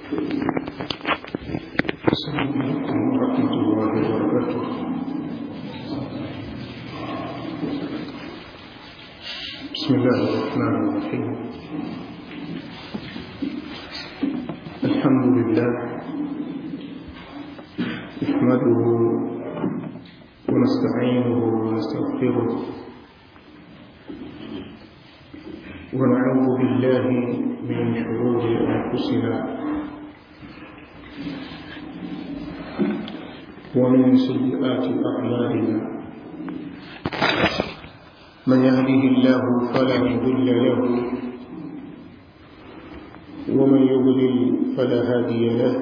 السلام عليكم ورحمة الله وبركاته بسم الله الرحمن الرحيم الحمد لله نحمده ونستعينه ونستغفره ونعوذ بالله من شرور أنفسنا ومن سيئات أعمالنا من يهده الله فلا مضل له ومن يضلل فلا هادي له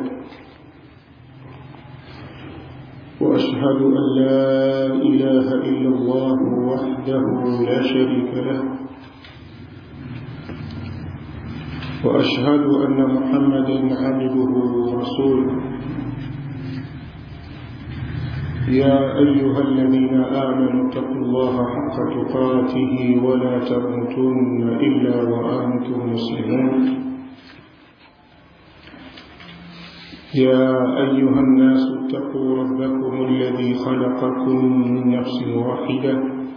وأشهد أن لا إله إلا الله وحده لا شريك له وأشهد أن محمدا عبده ورسوله يا أيها الذين آمنوا اتقوا الله حق تقاته ولا تموتن إلا وأنتم مسلمون يا أيها الناس اتقوا ربكم الذي خلقكم من نفس واحدة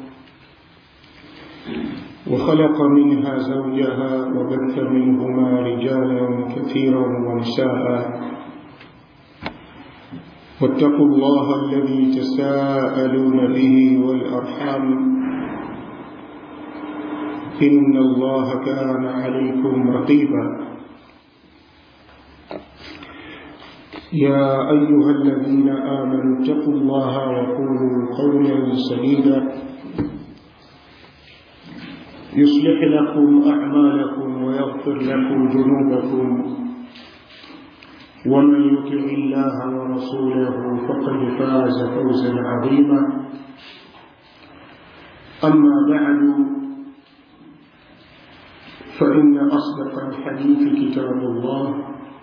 وخلق منها زوجها وبث منهما رجالا كثيرا ونساء واتقوا الله الذي تساءلون به والأرحام إن الله كان عليكم رقيبا يا أيها الذين آمنوا اتقوا الله وقولوا قولا سديدا يصلح لكم أعمالكم ويغفر لكم ذنوبكم ومن يطع الله ورسوله فقد فاز فوزا عظيما أما بعد فإن أصدق الحديث كتاب الله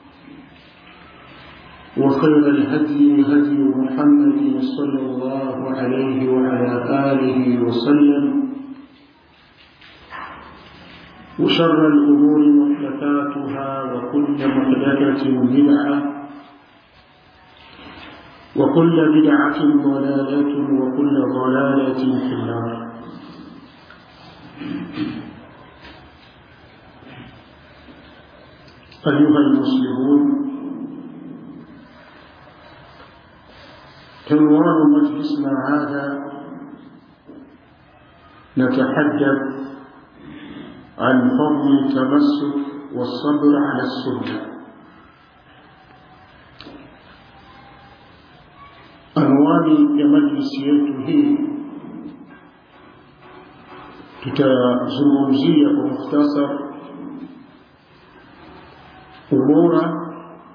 وخير الهدي هدي محمد صلى الله عليه وعلى آله وسلم وشر الأمور محدثاتها وكل محدثة بدعة وكل بدعة ضلالة وكل ضلالة في النار أيها المسلمون عنوان مجلسنا هذا نتحدث عن فضل التمسك والصبر على السنة anwani ya majlisi yetu hii tutazungumzia kwa mukhtasar ubora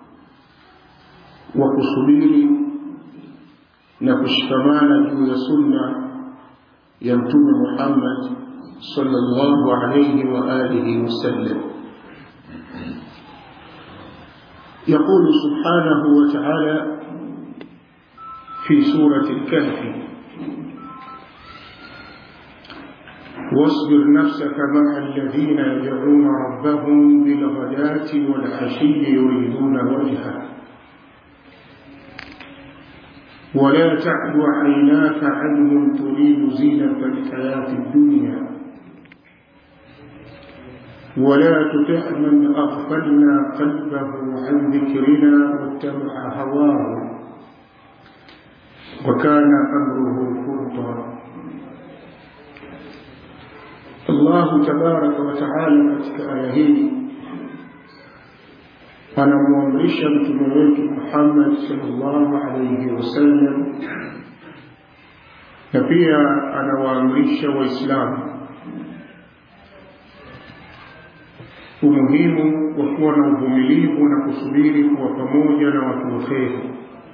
wa kusubiri na kushikamana juu ya sunna ya mtume Muhammad صلى الله عليه وآله وسلم يقول سبحانه وتعالى في سورة الكهف واصبر نفسك مع الذين يدعون ربهم بالغداة والعشي يريدون وجهه ولا تعد عيناك عنهم تريد زينة الحياة الدنيا ولا تطع من أغفلنا قلبه عن ذكرنا واتبع هواه وكان أمره فرطا الله تبارك وتعالى katika aya hii anamwamrisha mtume wetu Muhammad sallallahu alayhi wasallam na pia anawaamrisha Waislamu umuhimu wa kuwa na uvumilivu na kusubiri kuwa pamoja na watu wa kheri.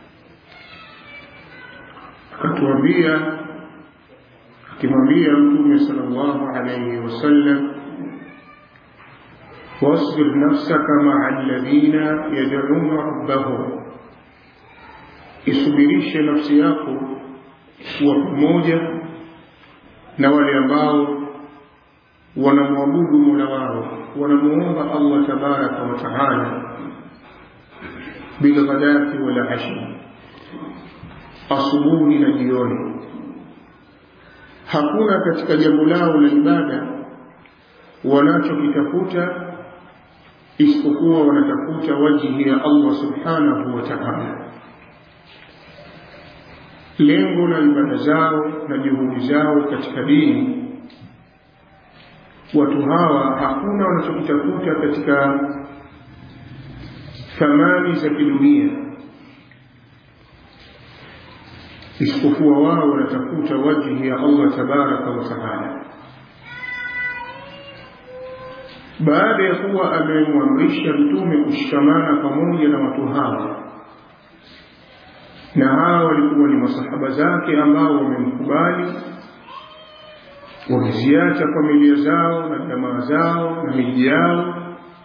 Akatuambia, akimwambia Mtume sallallahu alayhi wasallam, wasbir nafsaka maa alladhina yad'una rabbahum, isubirishe nafsi yako kuwa pamoja na wale ambao wanamwabudu mola wao wanamuomba allah tabaraka wa taala bilghadati wal ashi asubuhi na jioni hakuna katika jambo lao la ibada wanachokitafuta isipokuwa wanatafuta wajihi ya Allah subhanahu wa ta'ala lengo la ibada zao na juhudi zao katika dini watu hawa hakuna wanachokitafuta katika thamani za kidunia isipokuwa wao wanatafuta wajihi ya Allah tabaraka wa taala baada ya kuwa amemwamrisha mtume kushikamana pamoja na watu hawa na hawa walikuwa ni masahaba zake ambao wamemkubali wameziacha familia zao na jamaa zao na miji yao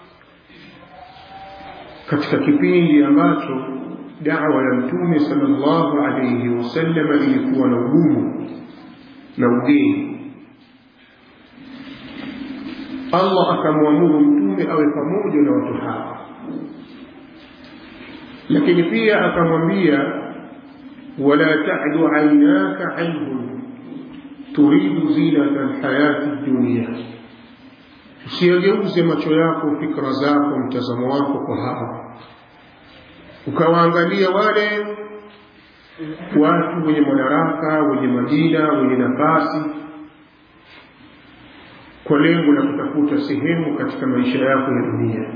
katika kipindi ambacho dawa ya mtume sallallahu alayhi wasallam ilikuwa na ugumu na ugeni Allah akamwamuru mtume awe pamoja na watu hawa lakini pia akamwambia wala ta'du aynaka anhum turidu zinata alhayati dunya usiyageuze macho yako fikra zako mtazamo wako kwa hawa ukawaangalia wale watu wenye madaraka wenye majina wenye nafasi kwa lengo la kutafuta sehemu katika maisha yako ya dunia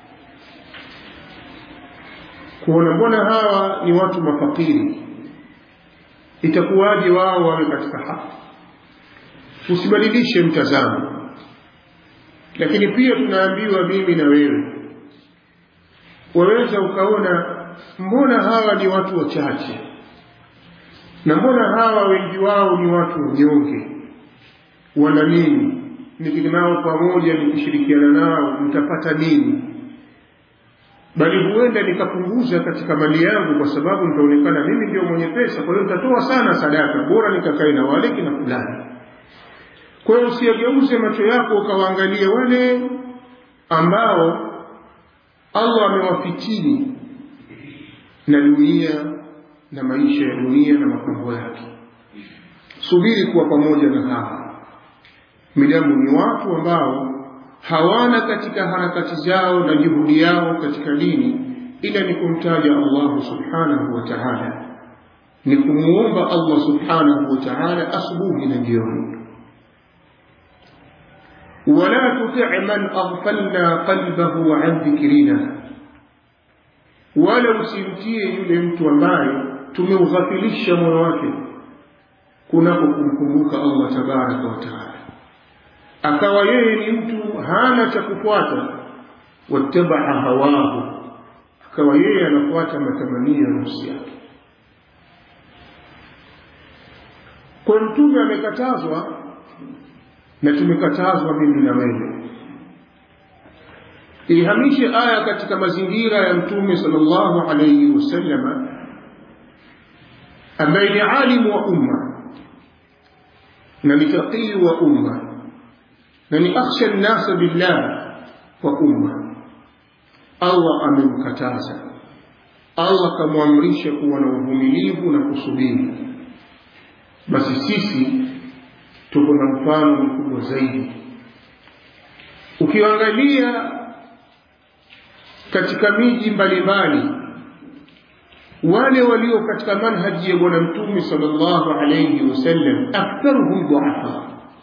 kuona mbona hawa ni watu mafakiri itakuwaje wao wawe katika haki usibadilishe mtazamo lakini pia tunaambiwa mimi na wewe waweza ukaona mbona hawa ni watu wachache na mbona hawa wengi wao ni watu wanyonge wana nini nikinao pamoja nikishirikiana nao mtapata nini bali huenda nikapunguza katika mali yangu kwa sababu nitaonekana mimi ndio mwenye pesa kwa hiyo nitatoa sana sadaka bora nikakae na wale kina fulani kwa hiyo usiyageuze macho yako ukawaangalia wale ambao Allah amewafitini na dunia na maisha ya dunia na mapambo yake subiri kuwa pamoja na hawa midamu ni watu ambao hawana katika harakati zao na juhudi yao katika dini ila ni kumtaja Allah subhanahu wa ta'ala ni kumuomba Allah subhanahu wa ta'ala asubuhi na jioni ولا تطع من أغفلنا قلبه عن ذكرنا ولا usimtie yule mtu ambaye tumeughafilisha moyo wake kunako kumkumbuka Allah tabaraka wa taala akawa yeye ni mtu hana cha kufuata wattabaa hawahu akawa yeye anafuata matamanio ya nafsi yake kwa mtume amekatazwa na tumekatazwa mimi na wewe ihamishe aya katika mazingira ya mtume sallallahu alayhi wasallam ambaye ni alimu wa umma na ni faqih wa umma na ni akhsha nnasa billah wa umma Allah amemkataza Allah kamwamrisha kuwa na uvumilivu na kusubiri basi sisi tuko na mfano mkubwa zaidi ukiangalia katika miji mbalimbali wale walio katika manhaji ya bwana mtume sallallahu alayhi wasallam aktharuhum duafa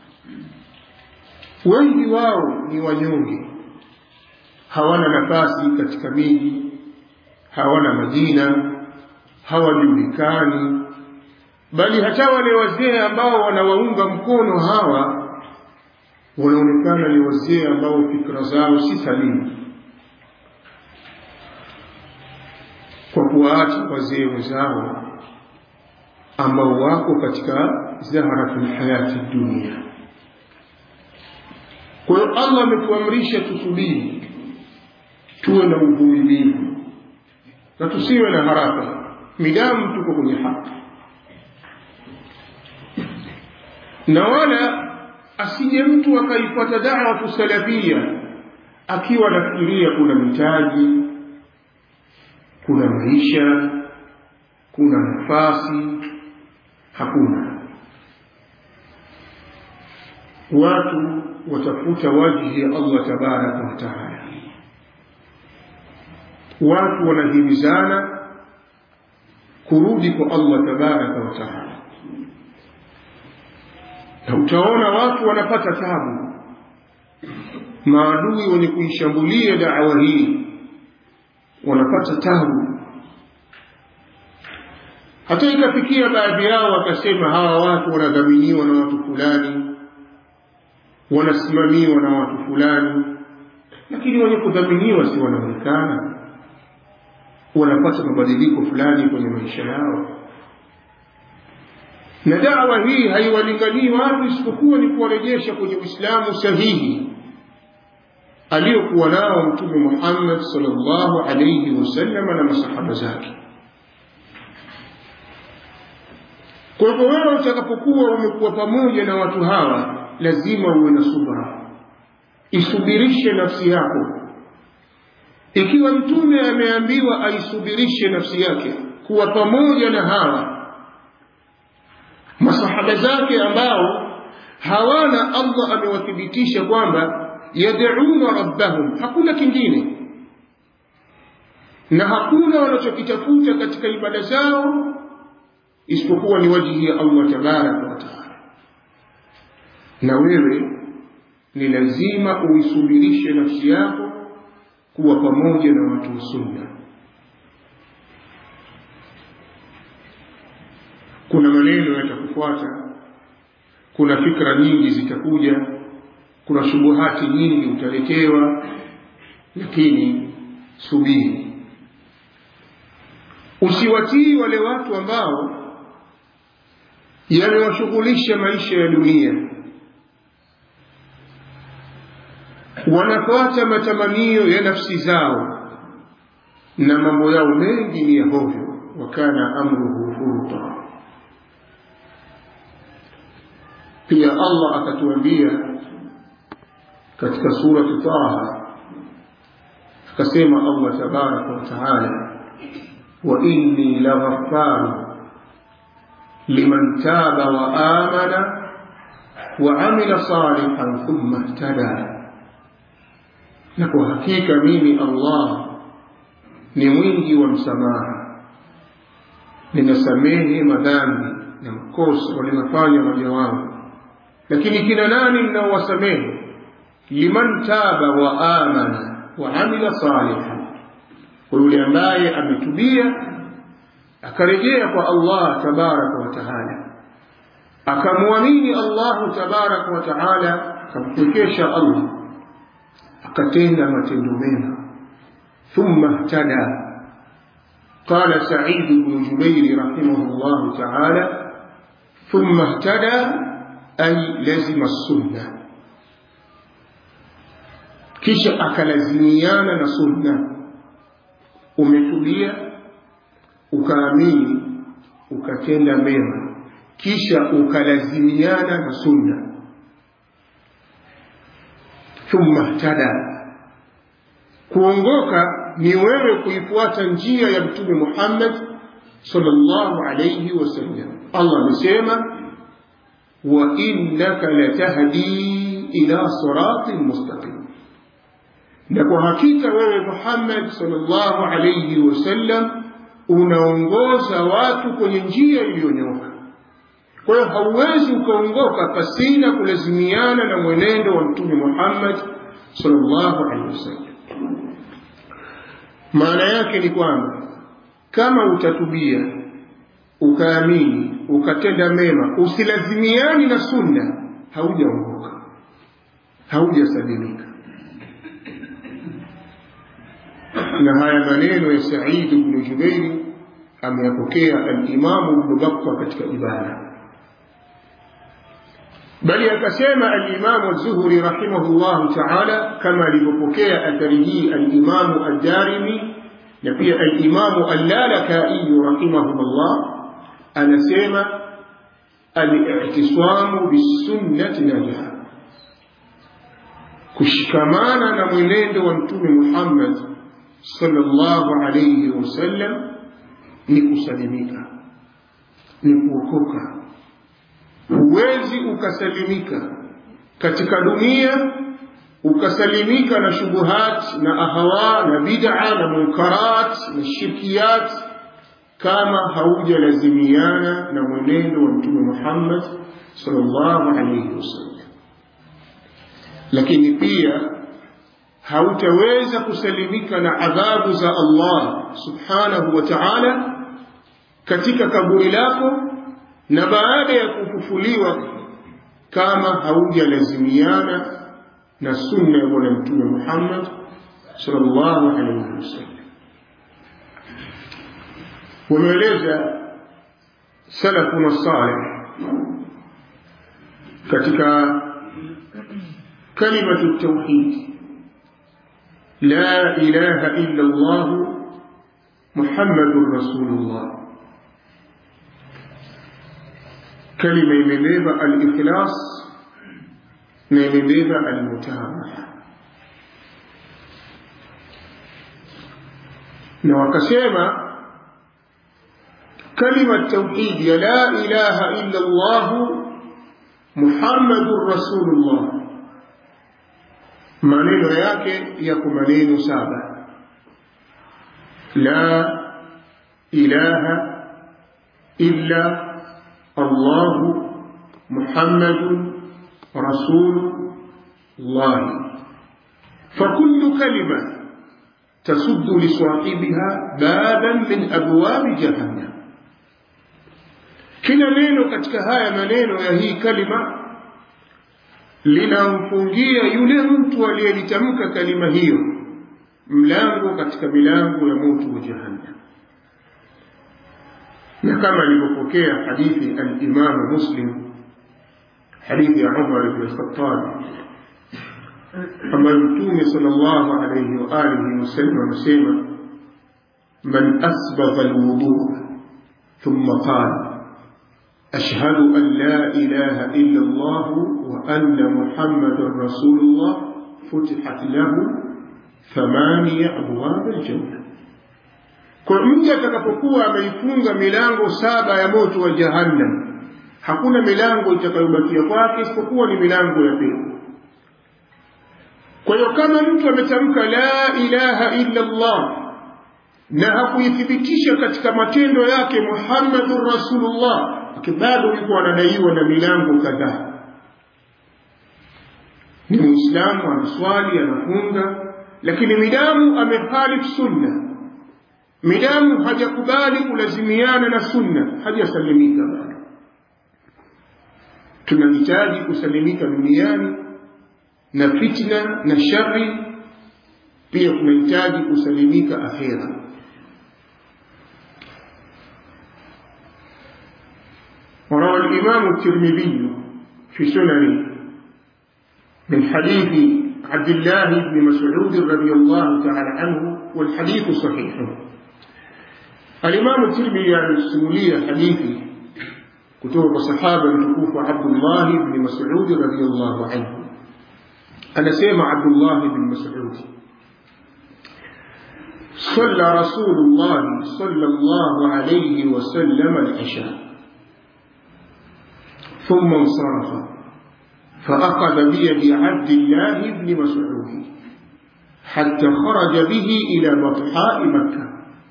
wengi wao ni wanyonge hawana nafasi katika miji hawana majina hawajulikani bali hata wale wazee ambao wanawaunga mkono hawa wanaonekana ni wazee ambao fikra zao si salimu kwa kuwaacha wazee wenzao ambao wako katika zaharatul hayati dunia kwa hiyo allah ametuamrisha tusubiri tuwe na uvumilivu na tusiwe na haraka midamu tuko kwenye haki na wala asije mtu akaipata da'watu salafia akiwa nafikiria kuna mitaji kuna maisha kuna nafasi hakuna watu watafuta wajhi ya allah tabaraka wataala watu wanahimizana kurudi kwa allah tabaraka wataala na utaona watu wanapata tabu maadui wenye kuishambulia dawa hii wanapata tabu hata ikafikia baadhi yao wakasema hawa watu wanadhaminiwa na watu fulani wanasimamiwa na watu fulani lakini wenye kudhaminiwa si wanaonekana wanapata mabadiliko fulani kwenye maisha yao na dawa hii haiwalinganii watu isipokuwa ni kuwarejesha kwenye uislamu sahihi aliyokuwa nao mtume muhammad salllahu alaihi wasalama na masahaba zake kwa hivyo wewe utakapokuwa umekuwa pamoja na watu hawa lazima uwe na subra isubirishe nafsi yako ikiwa mtume ameambiwa aisubirishe nafsi yake kuwa pamoja na hawa masahaba zake ambao hawana allah amewathibitisha kwamba yad'una rabbahum hakuna kingine na hakuna wanachokitafuta katika ibada zao isipokuwa ni wajihi ya allah tabaraka wataala na wewe ni lazima uisubirishe nafsi yako kuwa pamoja na watu wa sunna kuna maneno yatakufuata kuna fikra nyingi zitakuja kuna shubuhati nyingi utaletewa lakini subiri usiwatii wale watu ambao yamewashughulisha maisha ya dunia wanafuata matamanio ya nafsi zao na mambo yao mengi ni ya hovyo wakana amruhu furuta pia allah akatuambia katika surati taha akasema allah tabaraka wataala wa inni laghafaru liman taba wa amana wa amila salihan thumma ihtada na kwa hakika mimi allah ni mwingi wa msamaha ninasamehe madhambi na makosa walinafanya waja wangu lakini kina nani mnaowasamehe liman taba wa amana wa amila salihan kwa yule ambaye ametubia akarejea kwa allah tabaraka wa taala akamwamini allahu tabaraka wa taala akampwekesha allah akatenda matendo mema thumma ihtada قال سعيد بن جبير رحمه الله تعالى ثم اهتدى أي لزم السنة kisha akalazimiana na sunna umetulia ukaamini ukatenda mema kisha ukalazimiana na sunna thumma htada kuongoka ni wewe kuifuata njia ya mtume muhammad sallallahu alayhi wasallam allah amesema wa innaka latahdi ila siratin mustaqim na kwa hakika wewe muhammad sallallahu alayhi wasallam unaongoza watu kwenye njia iliyonyoka kwa hiyo hauwezi ukaongoka pasina kulazimiana na mwenendo wa mtume muhammad sallallahu alaihi wasallam maana yake ni kwamba kama utatubia ukaamini ukatenda mema usilazimiani na sunna haujaongoka haujasalimika na haya maneno ya Said ibn Jubairi ameyapokea al-Imamu Ibn Battah katika ibada bali akasema al-Imamu Az-Zuhri rahimahullah ta'ala kama alivyopokea athari hii al-Imamu Ad-Darimi na pia al-Imamu Al-Lalakai rahimahullah anasema al-i'tisamu bis-sunnati najah kushikamana na mwenendo wa Mtume Muhammad sallallahu alayhi wasallam ni kusalimika ni kuokoka huwezi ukasalimika katika dunia ukasalimika na shubuhat na ahawa na bid'a na munkarat na shirkiyat kama haujalazimiana na mwenendo wa mtume Muhammad sallallahu alayhi wasallam lakini pia hautaweza kusalimika na adhabu za Allah subhanahu wa ta'ala katika kaburi lako na baada ya kufufuliwa kama haujalazimiana na sunna ya bwana mtume Muhammad sallallahu alaihi wasallam wameeleza salafuna salih katika kalimatu tauhid la ilaha illa Allah Muhammadur Rasulullah kalima imebeba al-ikhlas na imebeba al-mutabaha na wakasema kalima tauhid ya la ilaha illa Allah Muhammadur Rasulullah maneno yake yako maneno saba la ilaha illa Allah Muhammadun رسول الله فكل كلمة تسد لصاحبها بابا من أبواب جهنم kila neno katika haya maneno ya hii kalima linamfungia yule mtu aliyelitamka kalima hiyo mlango katika milango ya moto wa jahannam na kama alivyopokea hadithi alimamu muslim حديث عمر بن الخطاب أما المتوم صلى الله عليه وآله وسلم وسلم من أسبغ الوضوء ثم قال أشهد أن لا إله إلا الله وأن محمد رسول الله فتحت له ثمانية أبواب الجنة kwa mtu atakapokuwa ameifunga milango saba ya moto wa jahannam hakuna milango itakayobakia kwake isipokuwa ni milango ya pepo kwa hiyo kama mtu ametamka la ilaha illa Allah na hakuithibitisha katika matendo yake Muhammadur Rasulullah bado yuko anadaiwa na milango kadhaa ni muislamu anaswali anafunga lakini midamu amekhalif sunna midamu hajakubali kulazimiana na sunna hajasalimika bado tunahitaji kusalimika duniani na fitna na shari pia tunahitaji kusalimika akhera وروى الإمام الترمذي في سننه من حديث عبد الله بن مسعود رضي الله تعالى عنه والحديث صحيح الإمام الترمذي يعني السمولية حديثي kutoka sahaba mtukufu Abdullah ibn Mas'ud radhiyallahu anhu anasema Abdullah ibn Mas'ud صلى رسول الله صلى الله عليه وسلم العشاء ثم انصرف فأخذ بيد عبد الله بن مسعود حتى خرج به إلى بطحاء مكة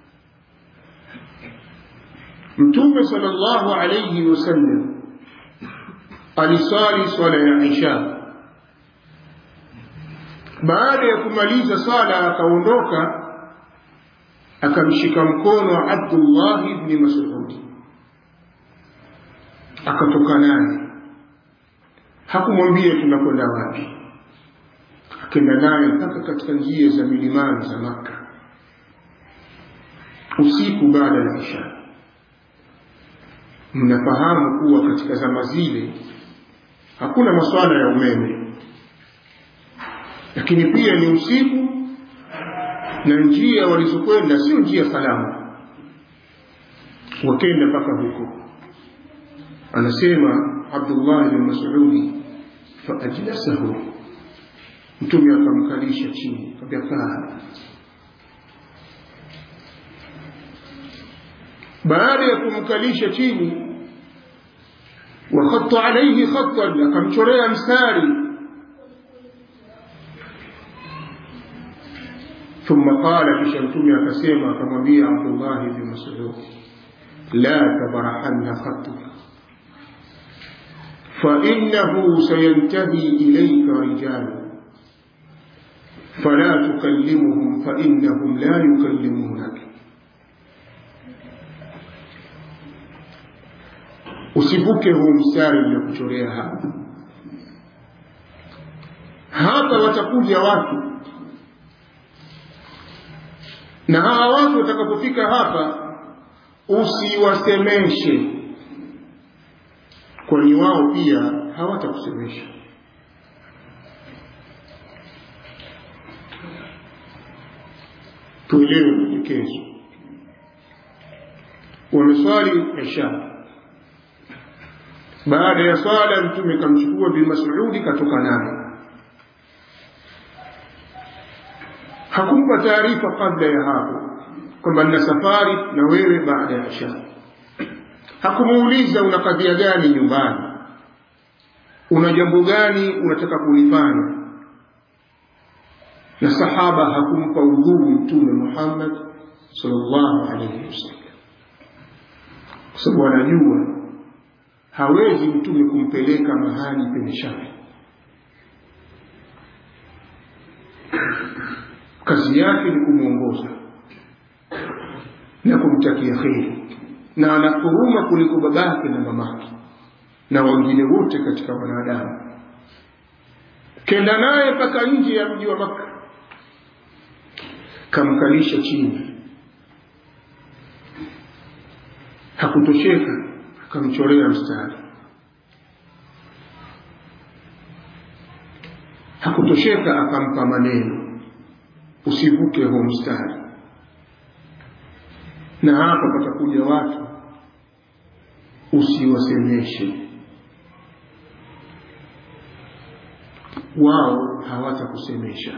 mtume sallallahu alayhi wasallam alisali swala ya isha baada ya kumaliza sala akaondoka akamshika mkono Abdullah ibn Mas'ud akatoka naye hakumwambia tunakwenda wapi akenda naye mpaka katika njia za milimani za Makka usiku baada ya isha mnafahamu kuwa katika zama zile hakuna masuala ya umeme lakini pia ni usiku na njia walizokwenda sio njia salama wakenda mpaka huko anasema Abdullah bin Mas'udi faajlasahu mtume akamkalisha chini akamwambia kaa baada ya kumkalisha chini wakhatta alaihi khattan akamchorea mstari ثم قال كشمتمي أكسيما كما بي عبد الله بن مسعود لا تبرحن خطك فإنه سينتهي إليك رجال فلا تكلمهم فإنهم لا يكلمونك usivuke huu mstari uliokuchorea hapa hapa watakuja watu na hawa watu watakapofika hapa usiwasemeshe kwani wao pia hawatakusemesha tuelewe maelekezo wameswali isha baada ya swala mtume kamchukua bin masudi katoka naye hakumpa taarifa kabla ya hapo kwamba nina safari na wewe baada ya isha hakumuuliza una kadhia gani nyumbani una jambo gani unataka kulifanya na sahaba hakumpa udhuru mtume Muhammad sallallahu alaihi wasallam kwa sababu anajua hawezi mtume kumpeleka mahali penye shari kazi yake ni kumwongoza na kumtakia kheri na ana huruma kuliko babake na mamake na wengine wote katika wanadamu kenda naye mpaka nje ya mji wa Makka kamkalisha chini hakutosheka akamchorea mstari hakutosheka akampa maneno usivuke huo mstari na hapa patakuja watu usiwasemeshe wao hawatakusemesha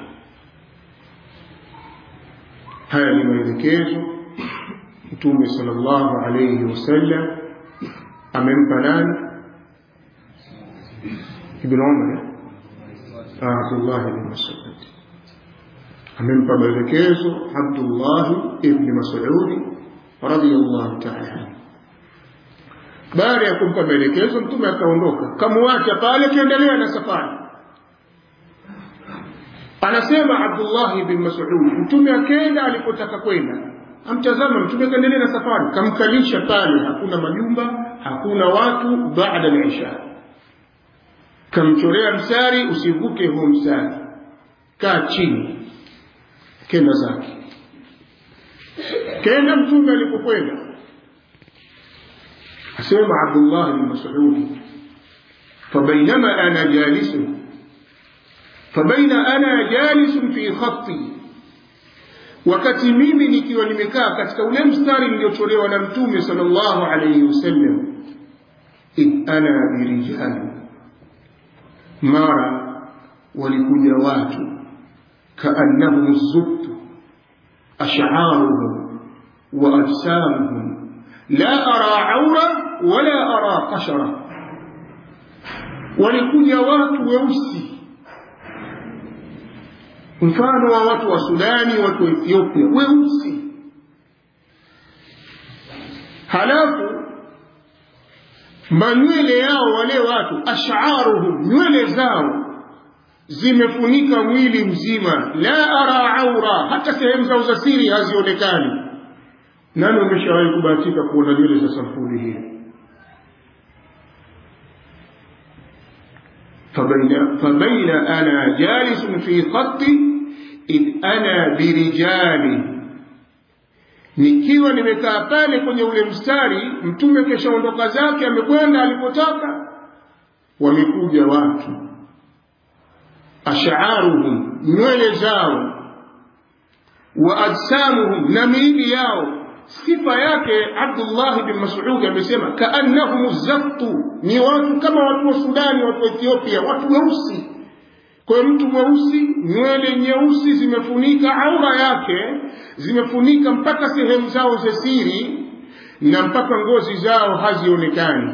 haya ni maelekezo mtume sallallahu alayhi wasallam amempa nani ibn umar abdullah ibn mas'ud amempa maelekezo abdullah ibn mas'ud radiyallahu ta'ala baada ya kumpa maelekezo mtume akaondoka kamwacha pale akiendelea na safari anasema Abdullah bin Mas'ud mtume akenda alipotaka kwenda amtazama mtume akaendelea na safari kamkalisha pale hakuna majumba hakuna watu baada ya isha kamchorea mstari usivuke huo mstari kaa chini kenda zake kenda mtume alipokwenda asema Abdullah bin Mas'ud فبينما أنا جالس فبين أنا جالس في خطي wakati mimi nikiwa nimekaa katika ule mstari niliocholewa na mtume sallallahu alayhi wasallam id ana birijali mara walikuja watu kaannahum zubtu ash'aruhum wa ajsamuhum la ara aura wala ara qashara walikuja watu weusi mfano wa watu wa Sudani, watu wa Ethiopia weusi. Halafu manywele yao wale watu, ash'aruhum, nywele zao zimefunika mwili mzima, la ara aura, hata sehemu zao za siri hazionekani. Nani umeshawahi kubahatika kuona nywele za sampuli hii? فبين, فبين أنا جالس في خطي إذ أنا برجال nikiwa nimekaa pale kwenye ule mstari mtume keshaondoka zake amekwenda alipotaka wamekuja watu ashaaruhum nywele zao wa ajsamuhum na miili yao sifa yake Abdullah bin Mas'ud amesema kaannahum zattu ni watu kama watu wa Sudani watu wa Ethiopia watu weusi kwa mtu mweusi nywele nyeusi zimefunika aura yake zimefunika mpaka sehemu zao za siri na mpaka ngozi zao hazionekani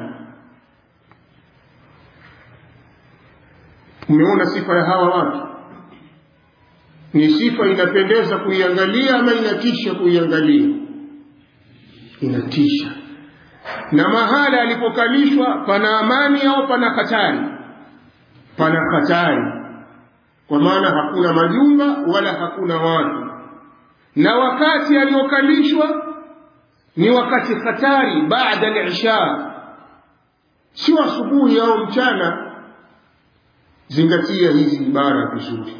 umeona sifa ya hawa watu ni sifa inapendeza kuiangalia ama inatisha kuiangalia inatisha na mahala alipokalishwa pana amani au pana hatari pana hatari kwa maana hakuna majumba wala hakuna watu na wakati aliokalishwa ni wakati hatari baada al-isha sio asubuhi au mchana zingatia hizi ibara vizuri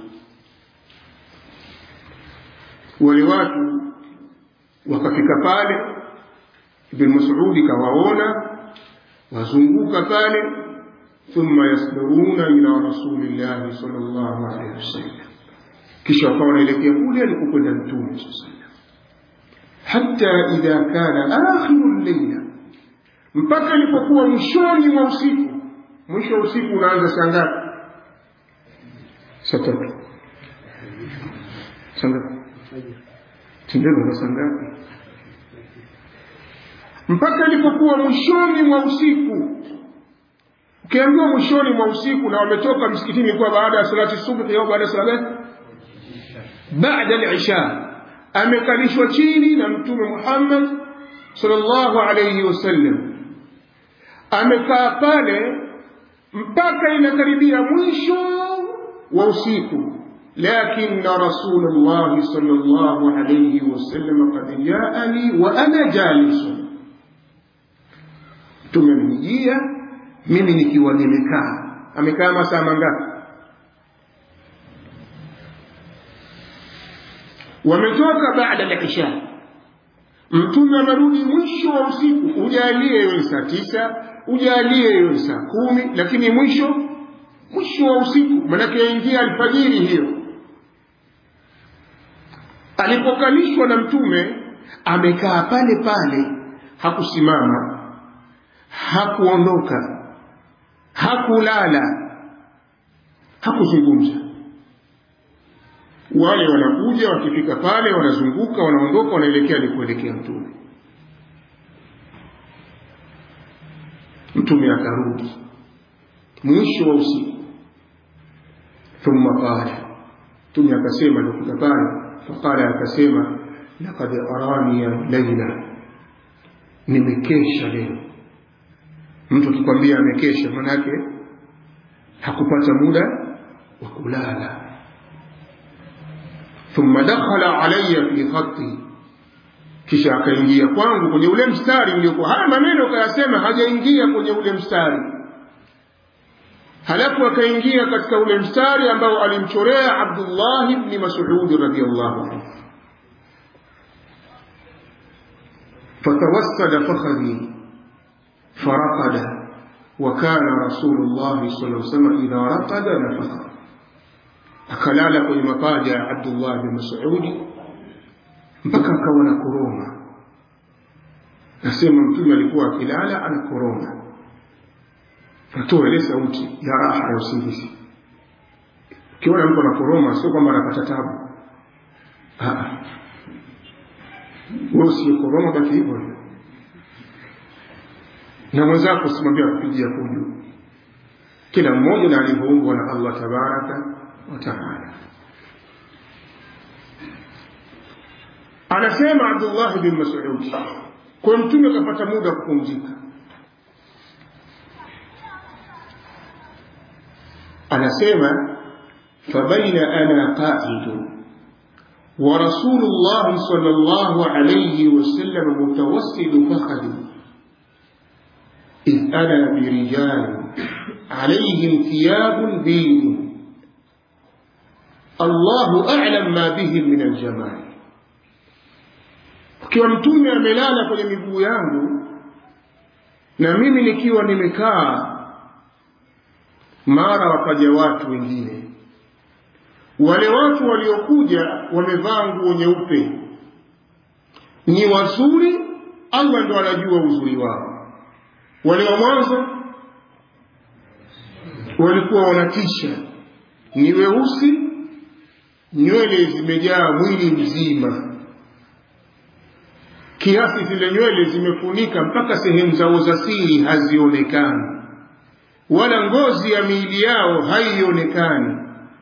wale watu wakafika pale ibn Mas'ud kawaona wazunguka pale thumma yasduruna ila rasulillahi sallallahu alaihi wasallam kisha wakawa wanaelekea kule alikokwenda mtume sallallahu hata idha kana akhiru llaila mpaka ilipokuwa mwishoni mwa usiku mwisho wa usiku unaanza saa ngapi saa tatu saa ngapi sindano saa ngapi mpaka ilipokuwa mwishoni mwa usiku ukiambiwa mwishoni mwa usiku na wametoka msikitini kuwa baada ya salati subhi au baada ya salati baada al-isha amekalishwa chini na mtume Muhammad sallallahu alayhi wasallam amekaa pale mpaka inakaribia mwisho wa usiku لكن رسول الله صلى الله عليه وسلم قد جاءني وأنا جالس tumemjia mimi nikiwa nimekaa amekaa masaa mangapi wametoka baada ya isha mtume amerudi mwisho wa usiku ujalie iwe saa tisa ujalie iwe saa kumi lakini mwisho mwisho wa usiku manake yaingia alfajiri hiyo alipokalishwa na mtume amekaa pale pale hakusimama hakuondoka hakulala hakuzungumza wale wanakuja wakifika pale wanazunguka wanaondoka wanaelekea ni kuelekea mtume mtume akarudi mwisho wa usiku thumma qala mtume akasema alipofika pale faqala akasema laqad arani laila nimekesha leo mtu akikwambia amekesha manake hakupata muda wa kulala thumma dakhala alayya fi khatti kisha akaingia kwangu kwenye ule mstari niliokuwa haya maneno kayasema hajaingia kwenye ule mstari halafu akaingia katika ule mstari ambao alimchorea Abdullah ibn Mas'ud radhiyallahu anhu فتوسد فخذي فرقد وكان رسول الله صلى الله عليه وسلم إذا رقد نفخ akalala kwenye mapaja ya Abdullah bin Mas'ud mpaka akawa na koroma. Nasema mtume alikuwa akilala ana koroma, natoa ile sauti ya raha ya usingizi. Ukiona mtu ana koroma, sio kwamba anapata tabu. Wewe usiye koroma, baki hivyo hivyo, na mwenzako usimwambia kupigia fujo. Kila mmoja na alivyoumbwa na Allah tabaraka وتعالى anasema Abdullah bin Mas'ud kwa mtume akapata muda wa kupumzika anasema fabaina ana qa'id ورسول الله صلى الله عليه وسلم متوسد فخذي إذ أنا برجال عليهم ثياب بيض Allahu a'lam ma bihim min aljamal. Ukiwa mtume amelala kwenye miguu yangu na mimi nikiwa nimekaa, mara wakaja watu wengine. Wale watu waliokuja wamevaa nguo nyeupe, ni wazuri, Allah ndo anajua uzuri wao. Wale wa mwanzo walikuwa wanatisha, ni weusi nywele zimejaa mwili mzima kiasi zile nywele zimefunika mpaka sehemu zao za siri hazionekani wala ngozi ya miili yao haionekani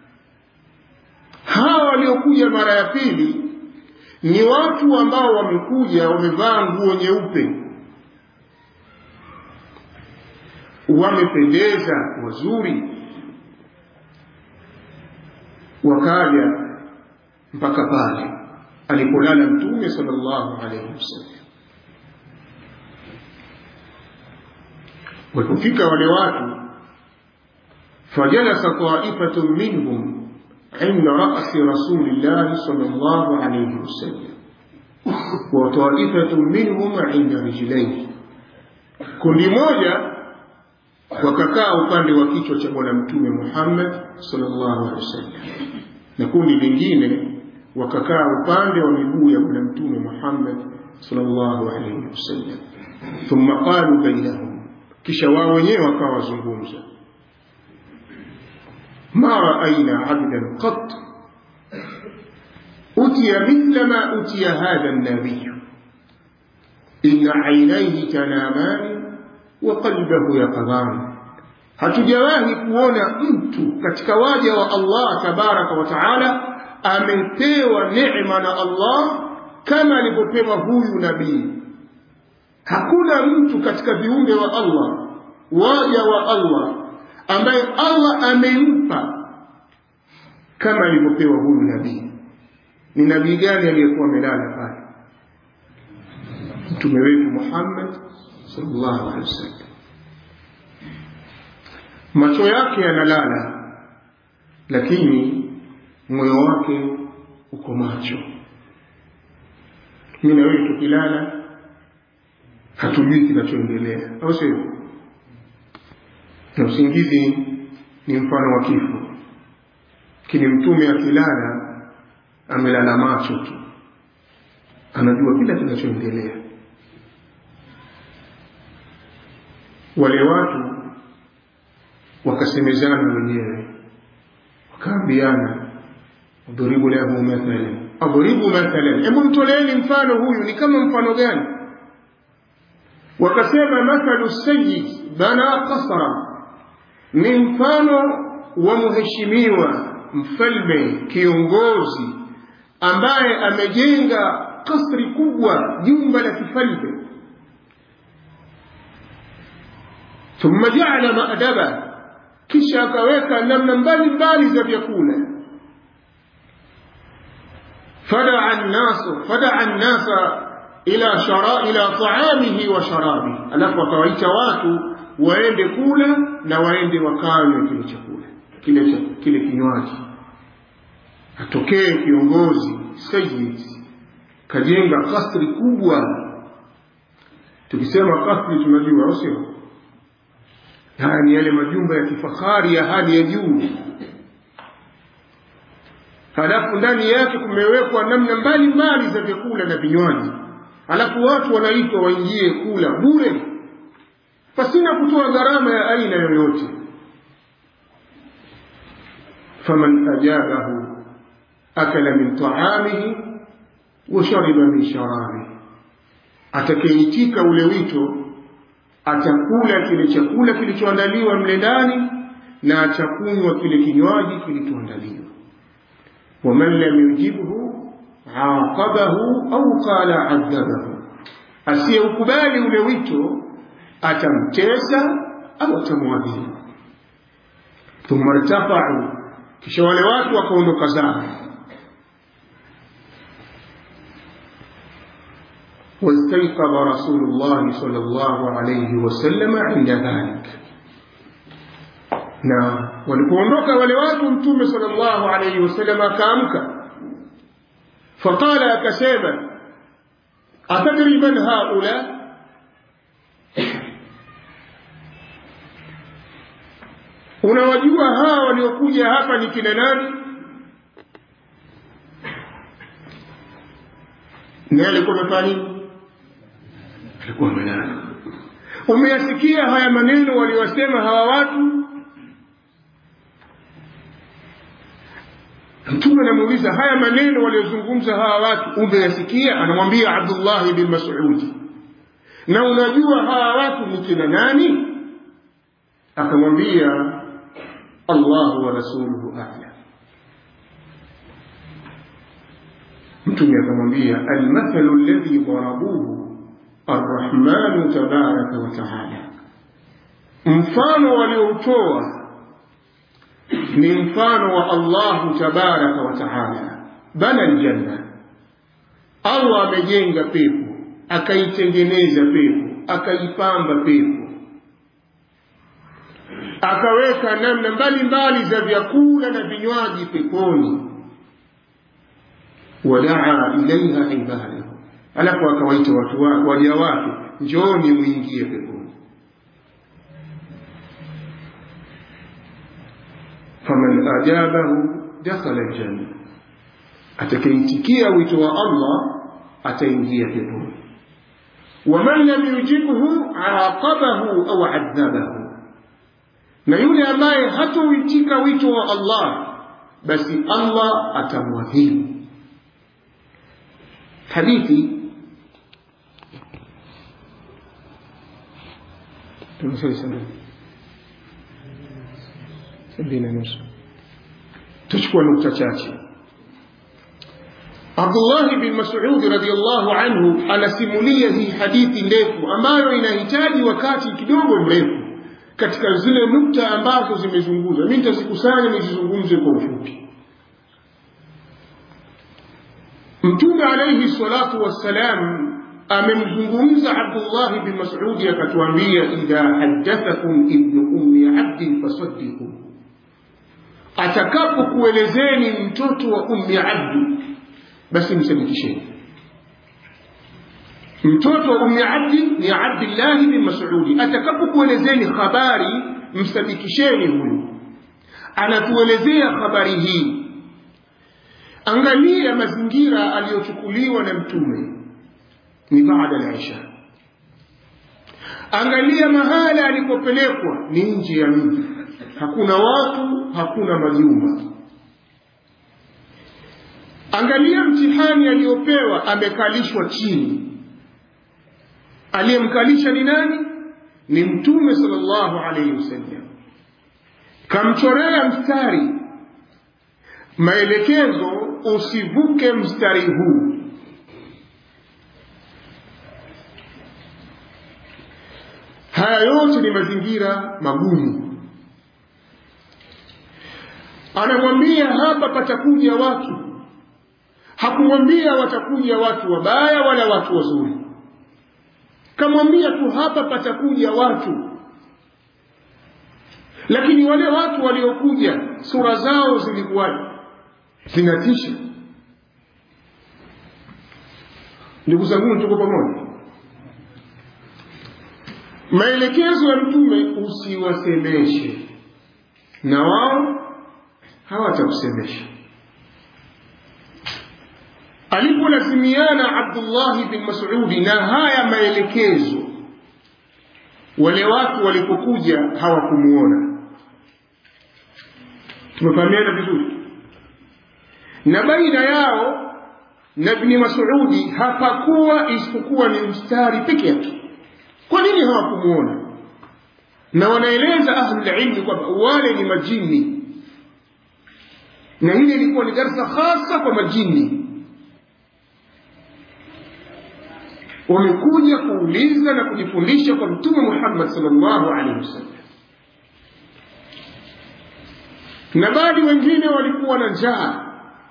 hawa waliokuja mara ya pili ni watu ambao wamekuja wamevaa nguo nyeupe wamependeza wazuri wakaja mpaka pale alipolala mtume sallallahu alaihi wasallam walipofika wale watu fajalasa taifatun minhum inda rasi rasulillahi sallallahu alaihi wasallam wa taifatun minhum inda rijlaihi kundi moja wakakaa upande wa kichwa cha bwana mtume Muhammad sallallahu alaihi wasallam na kundi lingine wakakaa upande wa miguu ya bwana mtume Muhammad sallallahu alaihi wasallam thumma qalu bainahum kisha wao wenyewe wakawa wazungumza ma raaina abdan qat utiya mithla ma utiya hadha an-nabiy inna aynayhi tanamani wa qalbahu yaqdhan hatujawahi kuona mtu katika waja wa Allah tabaraka wa taala amepewa neema na Allah kama alivyopewa huyu nabii hakuna mtu katika viumbe wa Allah waja wa Allah ambaye Allah amempa kama alivyopewa huyu nabii ni nabii gani aliyekuwa amelala pale mtume wetu Muhammad sallallahu alaihi wasallam macho yake yanalala lakini moyo wake uko macho mimi na wewe tukilala hatujui kinachoendelea au sio na usingizi ni mfano wa kifo lakini mtume akilala amelala macho tu anajua kila kinachoendelea wale watu wakasemezana wenyewe wakaambiana udhuribu lahu mathalan adhuribu mathalan hebu mtoleeni mfano huyu ni kama mfano gani wakasema mathalu sayyid bana qasra ni mfano wa mheshimiwa mfalme kiongozi ambaye amejenga kasri kubwa jumba la kifalme thumma jaala maadaba kisha akaweka namna mbalimbali za vyakula fadaa nnasu fadaa nnasa ila shara ila taamihi wa sharabi alafu akawaita watu waende kula na waende wakanywe kile chakula kile kile kinywaji atokee kiongozi sayyid kajenga kasri kubwa tukisema kasri tunajua au sio haya ni yale majumba ya kifahari ya hali ya juu halafu ndani yake kumewekwa namna mbalimbali za vyakula na vinywaji halafu watu wanaitwa waingie kula bure pasina kutoa gharama ya aina yoyote faman ajabahu akala min taamihi wa shariba min sharabihi atakayeitika ule wito atakula kile chakula kilichoandaliwa mle ndani na atakunywa kile kinywaji kilichoandaliwa waman lam yujibhu aqabahu au qala adhabahu asiyeukubali ule wito atamtesa au atamwadhibu thumma irtafau kisha wale watu wakaondoka zao واستيقظ رسول الله صلى الله عليه وسلم عند ذلك na walipoondoka wale watu mtume sallallahu alayhi wasallam akaamka faqala akasema atadri man haula unawajua hawa waliokuja hapa ni kina nani naye alikuwa amefanya nini alikuwa amelala umeyasikia haya maneno waliyosema hawa watu mtume anamuuliza haya maneno waliozungumza hawa watu umeyasikia anamwambia abdullahi bin masudi na unajua hawa watu ni kina nani akamwambia allahu wa rasuluhu alam mtume akamwambia almathalu alladhi darabuhu arrahmanu tabaraka wa taala mfano walioutoa ni mfano wa allahu tabaraka wa taala bana ljanna allah amejenga pepo akaitengeneza pepo akaipamba pepo akaweka namna mbalimbali za vyakula na vinywaji peponi wadaa ilaiha ibadahu alafu akawaita watu wa, waja wake njooni muingie peponi faman ajabahu dakhala ljanna atakaitikia wito wa allah ataingia peponi waman lam yujibhu aqabahu au adhabahu na yule ambaye hatoitika wito wa allah basi allah atamwadhibu hadithi tumesali sana sabini na nusu tuchukua nukta chache abdullahi bin masudi radiallahu anhu anasimulia hii hadithi ndefu ambayo inahitaji wakati kidogo mrefu katika zile nukta ambazo zimezungumzwa mi nitazikusanya nizizungumze kwa ufupi mtume alaihi salatu wassalam amemzungumza abdullahi bin masudi akatuambia idha haddathakum ibnu ummi abdin fasaddiku atakapokuelezeni mtoto wa ummi abdi basi msadikisheni mtoto wa ummi abdi ni abdillahi bin masudi atakapokuelezeni habari msadikisheni huyu anatuelezea habari hii angalia mazingira aliyochukuliwa na mtume ni baada ya isha angalia mahala alipopelekwa ni nje ya mji hakuna watu hakuna majumba angalia mtihani aliyopewa amekalishwa chini aliyemkalisha ni nani ni mtume sallallahu alaihi wasallam kamchorea mstari maelekezo usivuke mstari huu haya yote ni mazingira magumu anamwambia hapa patakuja watu hakumwambia watakuja watu wabaya wala watu wazuri kamwambia tu hapa patakuja watu lakini wale watu waliokuja sura zao zilikuwaje zinatisha ndugu zangu tuko pamoja maelekezo ya mtume usiwasemeshe na wao hawatakusemesha alipolazimiana abdullahi bin masudi na haya maelekezo wale watu walipokuja hawakumuona tumefahamiana vizuri na baina yao na ibni masudi hapakuwa isipokuwa ni mstari peke yake kwa nini hawakumuona na wanaeleza ahlulilmi kwamba wale ni majini na hili ilikuwa ni darsa hasa kwa majini wamekuja kuuliza na kujifundisha kwa mtume muhammad salllahu alaihi wasallam na baadhi wengine walikuwa na njaa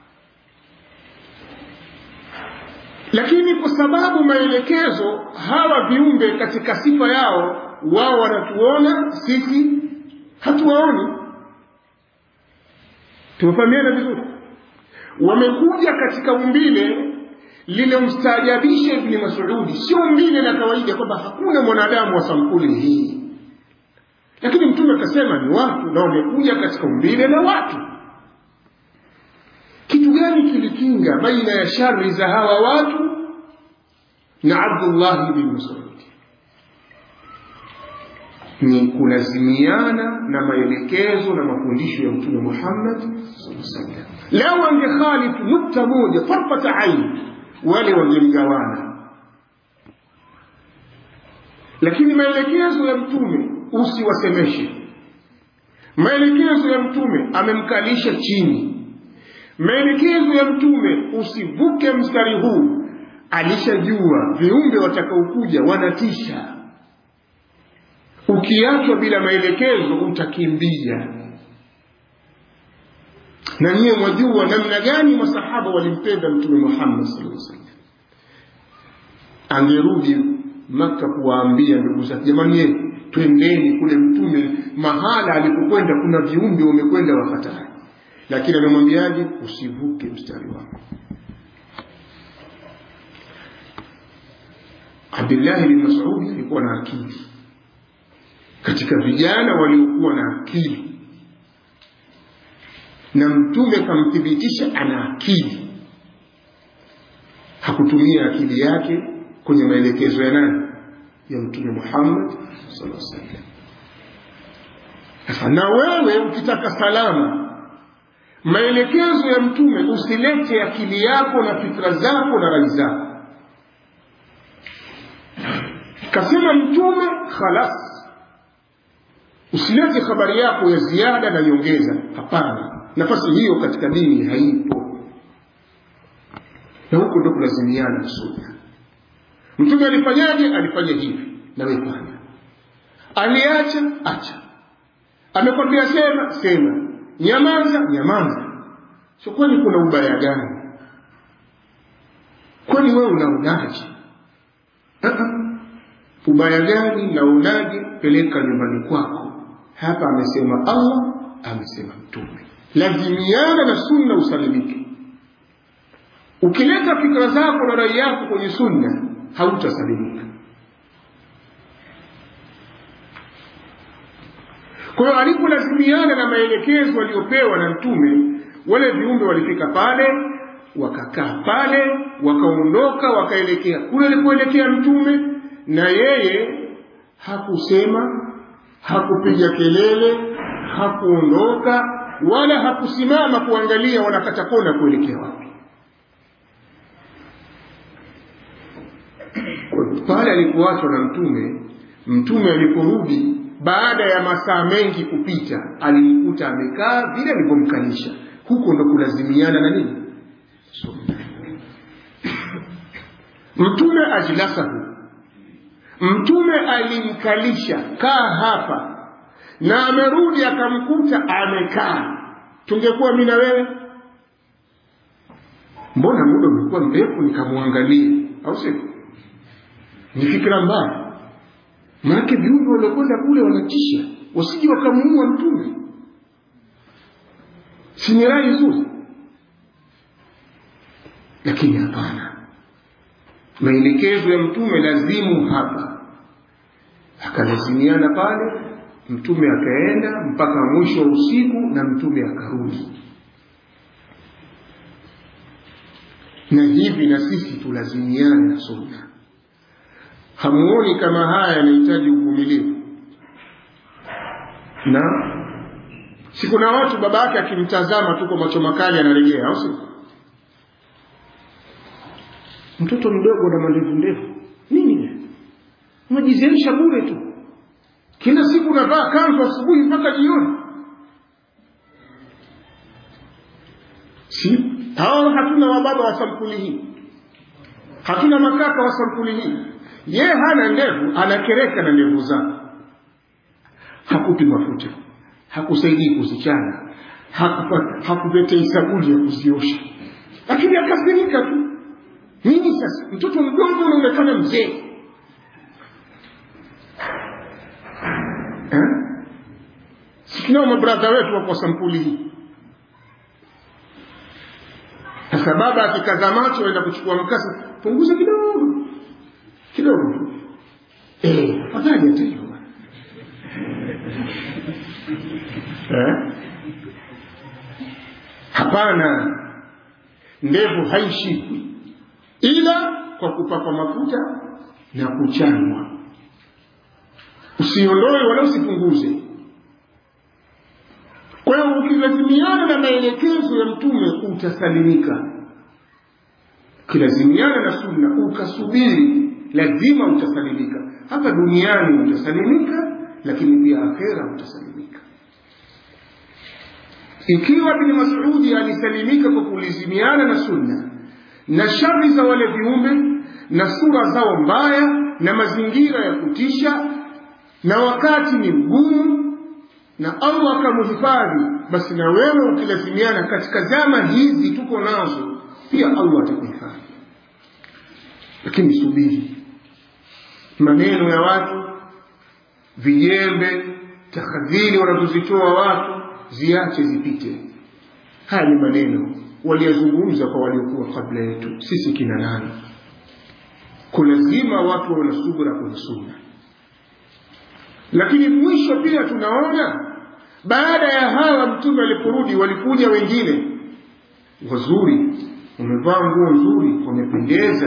lakini kwa sababu maelekezo hawa viumbe katika sifa yao wao wanatuona sisi hatuwaoni tumefahamiana vizuri wamekuja katika umbile lilomstaajabisha ibni masudi sio umbile la kawaida kwamba hakuna mwanadamu wa sampuli hii lakini mtume akasema ni watu na wamekuja katika umbile la watu kitu gani kilikinga baina ya shari za hawa watu na abdullahi bin masudi ni kulazimiana na maelekezo na mafundisho ya mtume Muhammad sallallahu Leo wangekhalifu nukta moja farfata aini, wale wangemgawana, lakini maelekezo ya mtume usiwasemeshe. Maelekezo ya mtume amemkalisha chini. Maelekezo ya mtume usivuke mstari huu, alishajua viumbe watakaokuja wanatisha. Ukiachwa bila maelekezo utakimbia. Na nyiye mwajua namna gani masahaba walimpenda Mtume Muhammad sallallahu alaihi wasallam. Angerudi Maka kuwaambia ndugu zake, jamani, twendeni kule Mtume mahala alipokwenda kuna viumbe wamekwenda wafatari, lakini amemwambiaje? Usivuke mstari wako. Abdullahi bin Mas'ud alikuwa na akili katika vijana waliokuwa na akili, na Mtume kamthibitisha ana akili. Hakutumia akili yake kwenye maelekezo ya nani? Ya Mtume Muhammad sallallahu alaihi wasallam. Sasa na wewe ukitaka salama, maelekezo ya Mtume usilete akili yako na fikra zako na rai zako. Kasema Mtume khalas, usilete habari yako ya ziada na nyongeza. Hapana, nafasi hiyo katika dini haipo, na huko ndo kulazimiana sunna. Mtume alifanyaje? Alifanya hivi, nawe fanya. Aliacha, acha. Amekwambia sema, sema. Nyamaza, nyamaza. So kwani kuna ubaya gani? Kwani wewe unaonaje? Ubaya gani na unaje? Peleka nyumbani kwako. Hapa amesema Allah, amesema Mtume. Lazimiana na sunna usalimike. Ukileta fikra zako na rai yako kwenye sunna hautasalimika. Kwa hiyo alipolazimiana na maelekezo aliyopewa na Mtume, wale viumbe walifika pale, wakakaa pale, wakaondoka, wakaelekea kule alipoelekea Mtume, na yeye hakusema, hakupiga kelele, hakuondoka, wala hakusimama kuangalia wanakata kona kuelekea wapi. pale alipoachwa na mtume mtume aliporudi baada ya masaa mengi kupita alimkuta amekaa vile alivyomkalisha huko ndo kulazimiana na nini sunna mtume ajlasahu mtume alimkalisha kaa hapa na amerudi akamkuta amekaa tungekuwa mi na wewe mbona muda umekuwa mrefu nikamwangalia au sio ni fikra mbaya maanake viumbe waliokwenda kule wanatisha wasije wakamuua mtume si ni rai nzuri lakini hapana maelekezo ya mtume lazimu hapa akalazimiana pale mtume akaenda mpaka mwisho wa usiku na mtume akarudi na hivi na sisi tulazimiane na sunna hamuoni kama haya yanahitaji uvumilivu na si kuna watu baba yake akimtazama tu kwa macho makali anarejea au si mtoto mdogo na mandevu ndefu nini unajizeesha bure tu kila siku unavaa kanzu asubuhi mpaka jioni si hawa hatuna wababa wa sampuli hii hatuna makaka wa sampuli hii ye hana ndevu anakereka na ndevu zake hakupi mafuta hakusaidii kuzichana hakuletei sabuni ya kuziosha lakini akasirika tu nini sasa mtoto mdogo unaonekana mzee sikinao mabradha wetu wako sampuli hii sasa baba akikaza macho aenda kuchukua mkasi punguza kidogo kidogo tu eh afadhali hata hiyo eh hapana ndevu haishikwi ila kwa kupakwa mafuta na kuchanwa usiondoe wala usipunguze kwa hiyo ukilazimiana na maelekezo ya mtume utasalimika ukilazimiana na sunna ukasubiri lazima utasalimika hapa duniani utasalimika lakini pia akhera utasalimika ikiwa bin masudi alisalimika kwa kulizimiana na sunna na shari za wale viumbe na sura zao mbaya na mazingira ya kutisha na wakati ni mgumu na allah akamhifadhi basi na wewe ukilazimiana katika zama hizi tuko nazo pia allah atakuhifadhi lakini subiri maneno ya watu vijembe tahadhiri wanazozitoa watu ziache zipite haya ni maneno waliyazungumza kwa waliokuwa kabla yetu sisi kina nani kulazima watu wawe na subra kwenye sunna lakini mwisho pia tunaona baada ya hawa mtume aliporudi walikuja wengine wazuri wamevaa nguo nzuri wamependeza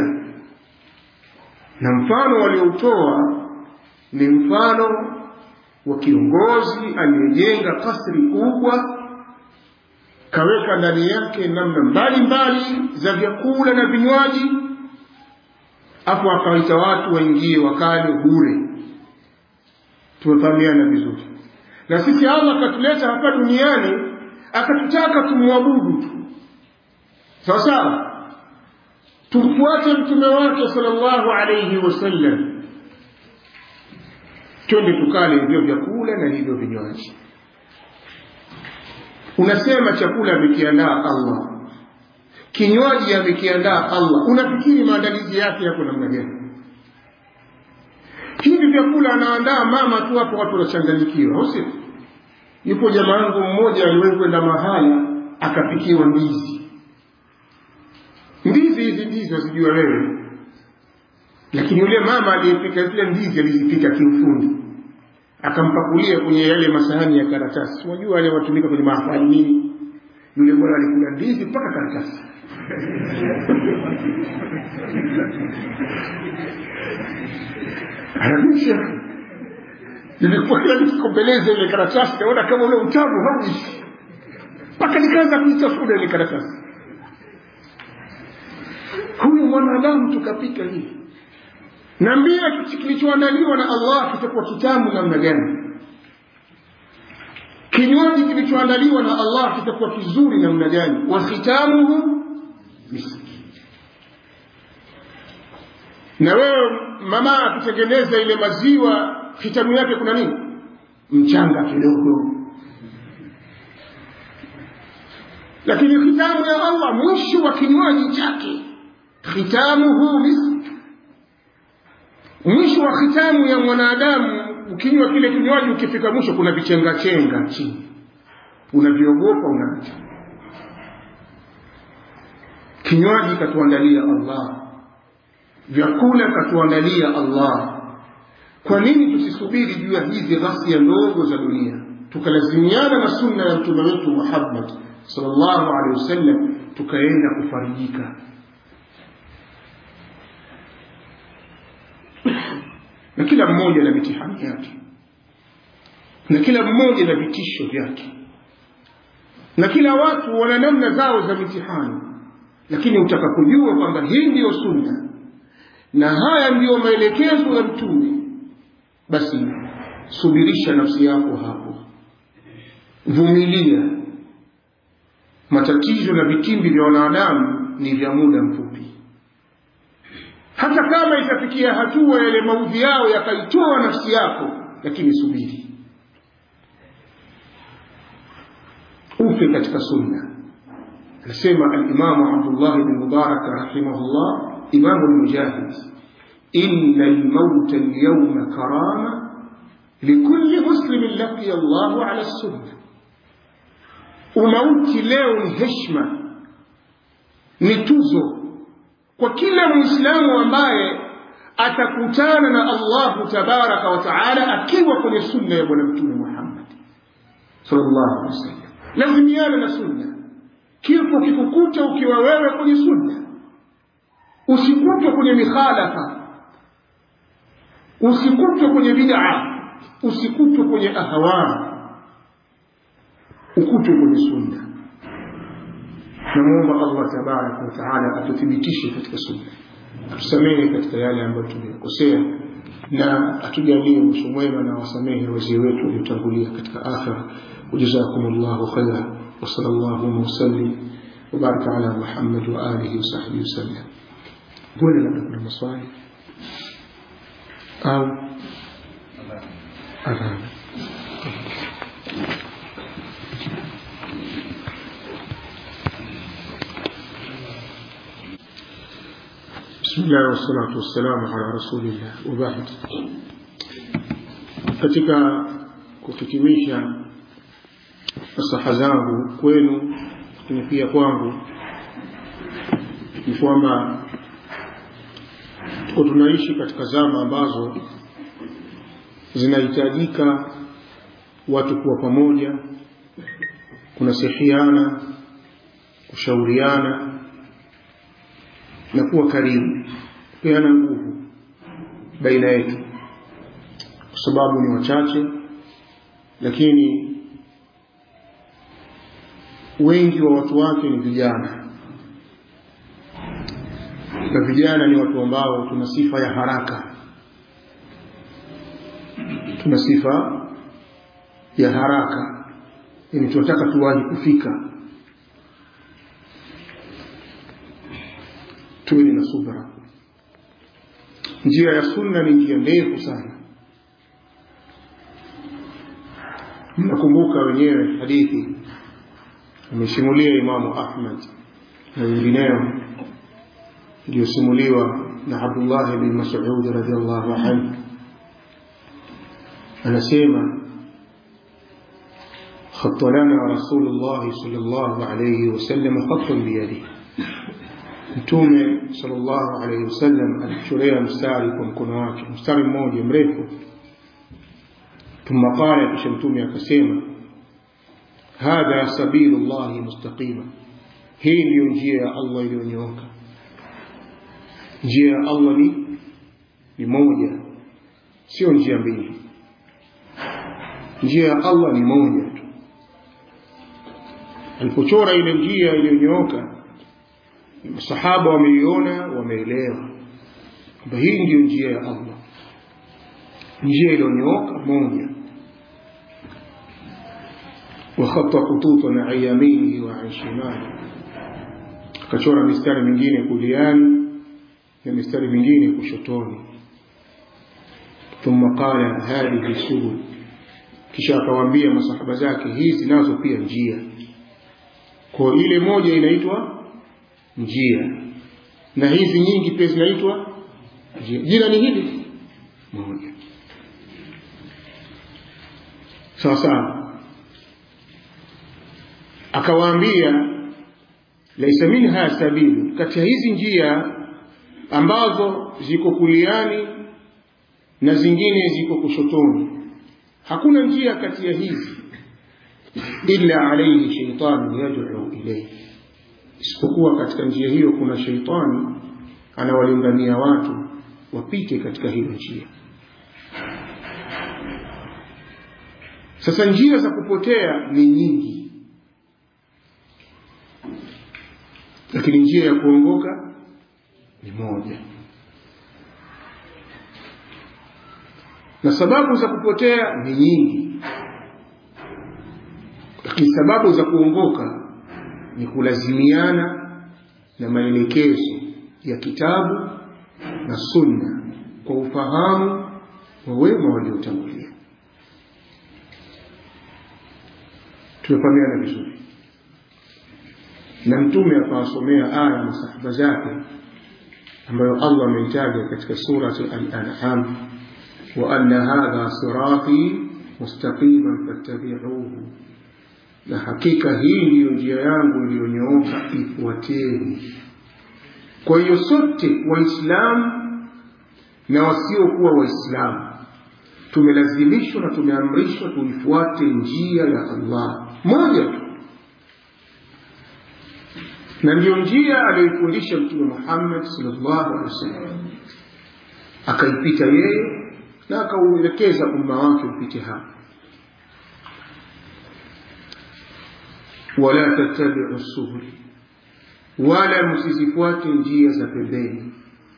na mfano walioutoa ni mfano wa kiongozi aliyejenga kasri kubwa kaweka ndani yake namna mbalimbali za vyakula na vinywaji afu akawaita watu waingie wakale bure tumefahamiana vizuri na sisi allah akatuleta hapa duniani akatutaka tumwabudu tu sawa sawa tumfuate mtume wake sallallahu alayhi wasallam twende tukale hivyo vyakula na hivyo vinywaji unasema chakula amekiandaa allah kinywaji amekiandaa allah unafikiri maandalizi yake yako namna gani hivi vyakula anaandaa mama tu hapo watu wanachanganyikiwa au sio yupo jamaa yangu mmoja aliwahi kwenda mahala akapikiwa ndizi ndizi hizi ndizi wazijua wewe lakini yule mama aliyepika zile ndizi alizipika kiufundi akampakulia kwenye yale masahani ya karatasi unajua wale watumika kwenye mahafali nini yule bwana alikula ndizi mpaka karatasi anamisha nilikuwa kila nikikombeleza ile karatasi naona kama ule utamu hauishi mpaka nikaanza kuitafuna ile karatasi huyu mwanadamu tukapika hivi naambia kilichoandaliwa na allah kitakuwa kitamu namna gani kinywaji kilichoandaliwa na allah kitakuwa kizuri namna gani wa khitamuhu miski na wewe mama akitengeneza ile maziwa hitamu yake kuna nini mchanga kidogo lakini hitamu ya allah mwisho wa kinywaji chake khitamuhu misk mwisho wa khitamu ya mwanadamu ukinywa kile kinywaji ukifika mwisho kuna vichengachenga chini unavyogopa unaacha kinywaji katuandalia allah vyakula katuandalia allah kwa nini tusisubiri juu ya hizi ghasia ndogo za dunia tukalazimiana na sunna ya mtume wetu muhammad sallallahu alaihi wasallam tukaenda kufarijika na kila mmoja na mitihani yake na kila mmoja na vitisho vyake na kila watu wana namna zao za mitihani lakini utakapojua kwamba hii ndiyo sunna na haya ndiyo maelekezo ya mtume basi subirisha nafsi yako hapo vumilia matatizo na vitimbi vya wanadamu ni vya muda mfupi hata kama itafikia hatua yale maudhi yao yakaitoa nafsi yako lakini subiri ufe katika sunna anasema alimamu abdullah bn mubarak rahimahullah imamu lmujahid ina lmauta lyauma karama likulli muslimin laqiya llahu ala sunna umauti leo ni heshma ni tuzo kwa kila mwislamu ambaye atakutana na allahu tabaraka wa taala akiwa kwenye sunna ya bwana mtume muhammad sallallahu alaihi wasallam lazimiana na sunna kifo kikukuta ukiwa wewe kwenye sunna usikutwe kwenye mikhalafa usikutwe kwenye bid'a usikutwe kwenye ahawaa ukutwe kwenye sunna namwomba allah tabaraka wataala atuthibitishe katika sunna atusamehe katika yale ambayo tumeyakosea na atujalie mwisho mwema na wasamehe wazee wetu waliotangulia katika akhira wajazakum llahu khaira wasala llahuma wasallim وبارك على محمد وآله وصحبه وسلم ولا لم يكن مصائب أو أذان بسم الله والصلاة والسلام على رسول الله وبعد katika kuhitimisha nasaha zangu kwenu lakini pia kwangu ni kwamba tuko tunaishi katika zama ambazo zinahitajika watu kuwa pamoja kunasihiana kushauriana na kuwa karibu kupeana nguvu baina yetu kwa sababu ni wachache lakini wengi wa watu wake ni vijana na vijana ni watu ambao tuna sifa ya haraka tuna sifa ya haraka yani tunataka tuwahi kufika tuweni na subra njia ya sunna ni njia ndefu sana mnakumbuka wenyewe hadithi amesimulia imamu ahmad na wengineo iliyosimuliwa na abdullah bin masud radiallahu anhu anasema خط لنا رسول الله صلى الله عليه وسلم خطا بيده mtume sallallahu alaihi wasallam alichorea mstari kwa mkono wake mstari mmoja mrefu thumma qala kisha mtume akasema hadha sabilu llahi mustaqima hii ndiyo njia ya allah iliyonyooka njia ya allah ni ni moja sio njia mbili njia ya allah ni moja tu alipochora ile njia iliyonyooka masahaba wameiona wameelewa kwamba hii ndiyo njia ya allah njia iliyonyooka moja وخط خطوطا عن يمينه وعن شماله akachora mistari mingine kuliani na mistari mingine kushotoni thumma qala hadhihi subul kisha akawaambia masahaba zake hizi nazo pia njia kwa ile moja inaitwa njia na hizi nyingi pia zinaitwa njia jina ni hili moja sawa sawa akawaambia laisa minha sabilu kati ya hizi njia ambazo ziko kuliani na zingine ziko kushotoni hakuna njia kati ya hizi illa alaihi shaitanu yad'u ilayhi isipokuwa katika njia hiyo kuna sheitani anawalingania watu wapite katika hiyo njia sasa njia za kupotea ni nyingi lakini njia ya kuongoka ni moja na sababu za kupotea ni nyingi lakini sababu za kuongoka ni kulazimiana na maelekezo ya kitabu na sunna kwa ufahamu wa wema waliotangulia tumefahamiana vizuri na mtume akawasomea aya masahaba zake ambayo allah ameitaja katika surati al-an'am wa anna hadha sirati mustaqiman fattabi'uhu na hakika hii ndiyo njia yangu iliyonyooka ifuateni kwa hiyo sote waislamu na wasiokuwa waislamu tumelazimishwa na tumeamrishwa tuifuate njia ya allah moja tu na ndiyo njia aliyoifundisha mtume muhammad salllahu alehi wasallam akaipita yeye na akauelekeza umma wake upite hapa wala tattabiu subuli wala msizifuate njia za pembeni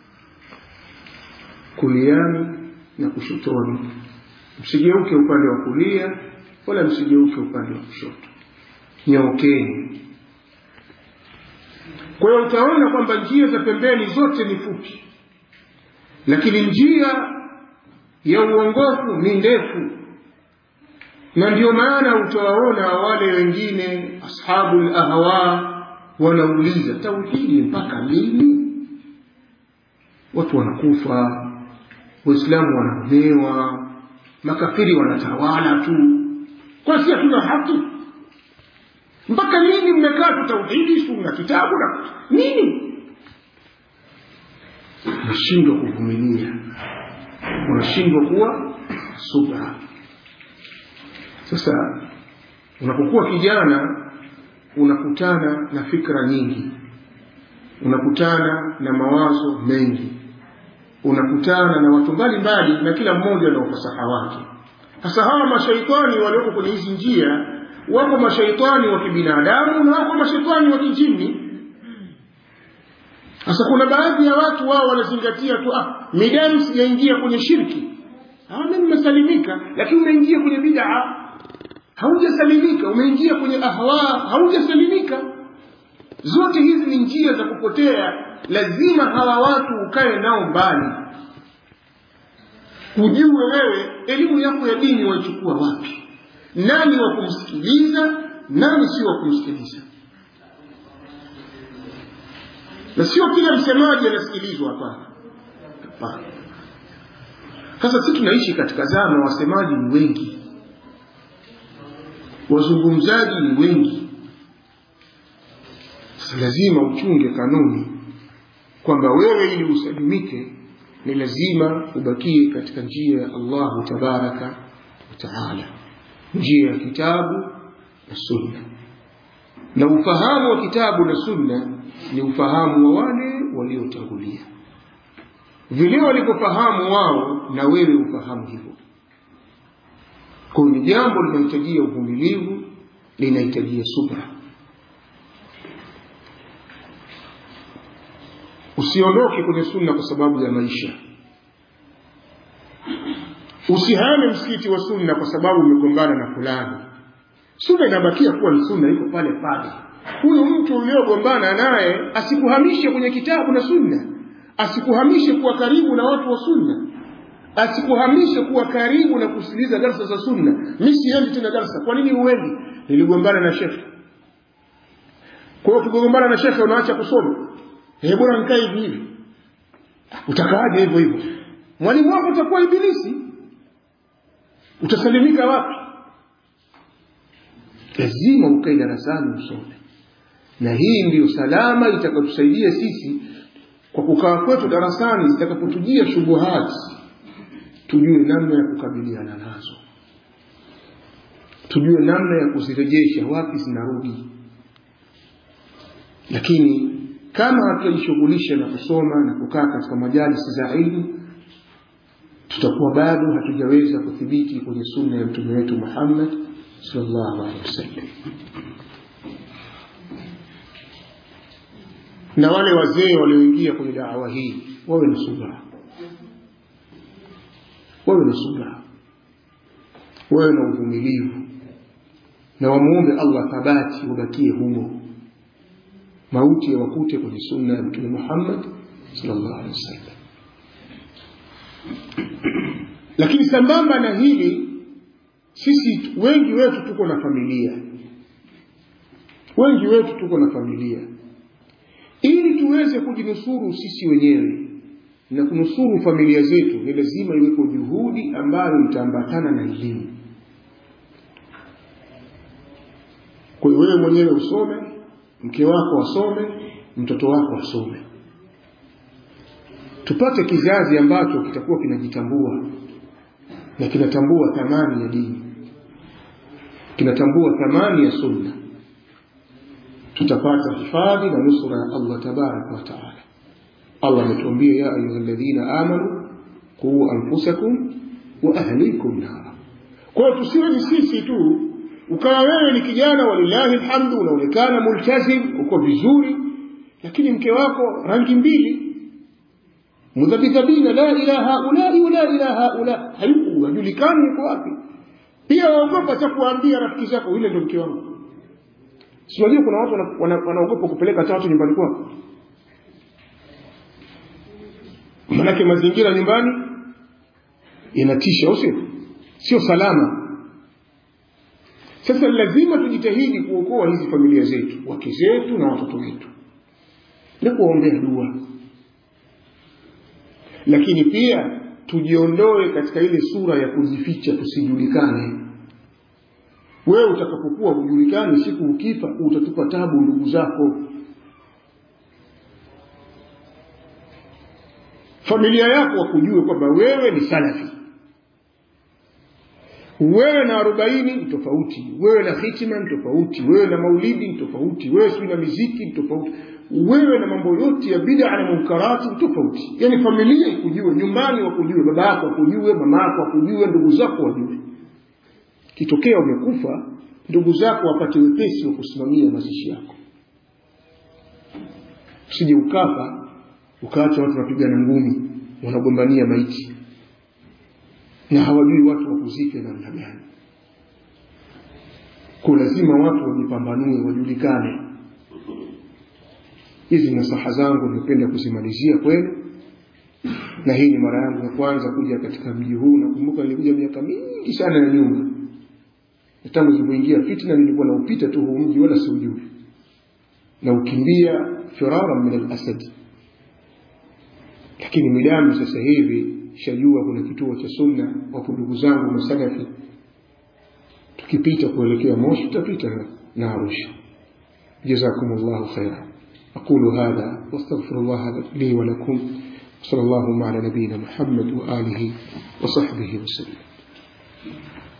kuliani na kushotoni msigeuke upande wa kulia wala msigeuke upande wa kushoto nyookeni kwa hiyo utaona kwamba njia za pembeni zote ni fupi lakini njia ya uongofu ni ndefu na ndio maana utawaona wale wengine ashabu lahwa wanauliza tauhidi mpaka lini watu wanakufa waislamu wanaonewa makafiri wanatawala tu kwa si hatuna haki mpaka lini mmekaa tu tauhidi sunna kitabu na nini unashindwa kuvumilia unashindwa kuwa subra sasa unapokuwa kijana unakutana na fikra nyingi unakutana na mawazo mengi unakutana na watu mbalimbali na kila mmoja na ufasaha wake sasa hawa mashaitani walioko kwenye hizi njia wako mashaitani wa kibinadamu na wako mashaitani wa kijini sasa kuna baadhi ya watu wao wanazingatia tu ah, midamu sijaingia kwenye shirki mi nimesalimika lakini umeingia kwenye bidaa haujasalimika umeingia kwenye ahwa haujasalimika zote hizi ni njia za kupotea lazima hawa watu ukae nao mbali ujue wewe elimu yako ya dini waichukua wapi nani wa kumsikiliza nani sio wa kumsikiliza na sio kila msemaji anasikilizwa hapana hapana sasa si tunaishi katika zama wasemaji ni wengi wazungumzaji ni wengi sasa lazima uchunge kanuni kwamba wewe ili usalimike ni lazima ubakie katika njia ya allahu tabaraka wataala njia ya kitabu na sunna na ufahamu wa kitabu na sunna ni ufahamu wa wale waliotangulia vile walivyofahamu wao na wewe ufahamu hivyo kwa ni jambo linahitajia uvumilivu linahitajia subra usiondoke kwenye sunna kwa sababu ya maisha usihame msikiti wa sunna kwa sababu umegombana na fulani sunna inabakia kuwa ni sunna iko pale pale huyu mtu uliogombana naye asikuhamishe kwenye kitabu na sunna asikuhamishe kuwa karibu na watu wa sunna asikuhamishe kuwa karibu na kusikiliza darsa za sunna mi siendi tena darsa kwa nini huendi niligombana na shekhe kwa hiyo ukigombana na shekhe unaacha kusoma eh bora nikae hivi hivi utakaaje hivyo hivyo mwalimu wako utakuwa ibilisi utasalimika wapi lazima ukae darasani usome na hii ndiyo salama itakayotusaidia sisi kwa kukaa kwetu darasani zitakapotujia shubuhati tujue namna ya kukabiliana nazo tujue namna ya kuzirejesha wapi zinarudi lakini kama hatutajishughulisha na kusoma na kukaa katika majalisi za ilmu tutakuwa bado hatujaweza kuthibiti kwenye sunna ya mtume wetu Muhammad sallallahu alaihi wasallam na wale wazee walioingia kwenye dawa hii wawe na subra wawe na subra wawe na uvumilivu na wamuombe Allah thabati wabakie humo mauti yawakute kwenye sunna ya mtume Muhammad sallallahu alaihi wasallam lakini sambamba na hili sisi wengi wetu tuko na familia wengi wetu tuko na familia ili tuweze kujinusuru sisi wenyewe na kunusuru familia zetu ni lazima iwepo juhudi ambayo itaambatana na elimu kwa hiyo wewe mwenyewe usome mke wako asome mtoto wako asome tupate kizazi ambacho kitakuwa kinajitambua na kinatambua thamani ya dini kinatambua thamani ya sunna tutapata hifadhi na nusura ya Allah tabaraka wa taala Allah ametuambia ya ayuha alladhina amanu quu anfusakum wa ahlikum nara kwa hiyo tusiwe ni sisi tu ukawa wewe ni kijana walillahi alhamdu unaonekana multazim uko vizuri lakini mke wako rangi mbili mudhabidhabina la ila haulai wala ila haula hayuko hajulikani yuko wapi pia waogopa cha kuambia rafiki zako yule ndio mke wangu si unajua kuna watu wanaogopa wana, wana kupeleka hata watu nyumbani kwao manake mazingira nyumbani yanatisha au sio sio salama sasa lazima tujitahidi kuokoa hizi familia zetu wake zetu na watoto wetu na kuwaombea dua lakini pia tujiondoe katika ile sura ya kujificha tusijulikane wewe utakapokuwa hujulikani siku ukifa utatupa tabu ndugu zako familia yako wakujue kwamba wewe ni salafi wewe na arobaini ni tofauti wewe na hitima ni tofauti wewe na maulidi ni tofauti wewe sijui na miziki ni tofauti wewe na mambo yote ya bid'a na munkarati ni tofauti yani familia ikujue nyumbani wakujue baba yako akujue mama yako akujue ndugu zako wajue kitokea umekufa ndugu zako wapate wepesi wa kusimamia mazishi yako usije ukafa ukaacha watu wanapigana ngumi wanagombania maiti na hawajui watu wakuzike namna gani kwa lazima watu wajipambanue wajulikane hizi nasaha zangu nimependa kuzimalizia kwenu na hii ni mara yangu ya kwanza kuja katika mji huu nakumbuka nilikuja miaka mingi sana ya nyuma tangu zilipoingia fitna nilikuwa naupita tu huu mji wala siujui na ukimbia firara min al-asad lakini midamu sasa hivi shajua kuna kituo cha sunna wapo ndugu zangu masalafi tukipita kuelekea moshi tutapita na arusha جزاكم الله خيرا أقول هذا واستغفر الله لي ولكم صلى الله على نبينا محمد وآله وصحبه وسلم